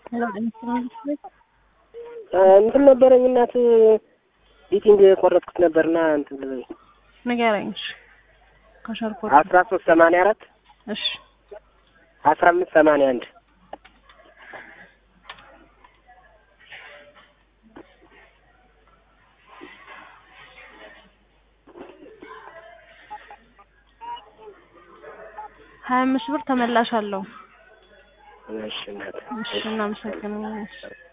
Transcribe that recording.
እንትን ነበረኝ እናት ቢቲንግ የቆረጥኩት ነበርና እንትን ብለኝ ንገረኝ። እሺ ከሸርኮት አስራ ሶስት ሰማንያ አራት እሺ አስራ አምስት ሰማንያ አንድ ሀያ አምስት ብር ተመላሽ አለው። እሺ እናት እሺ እናመሰግናለን። እሺ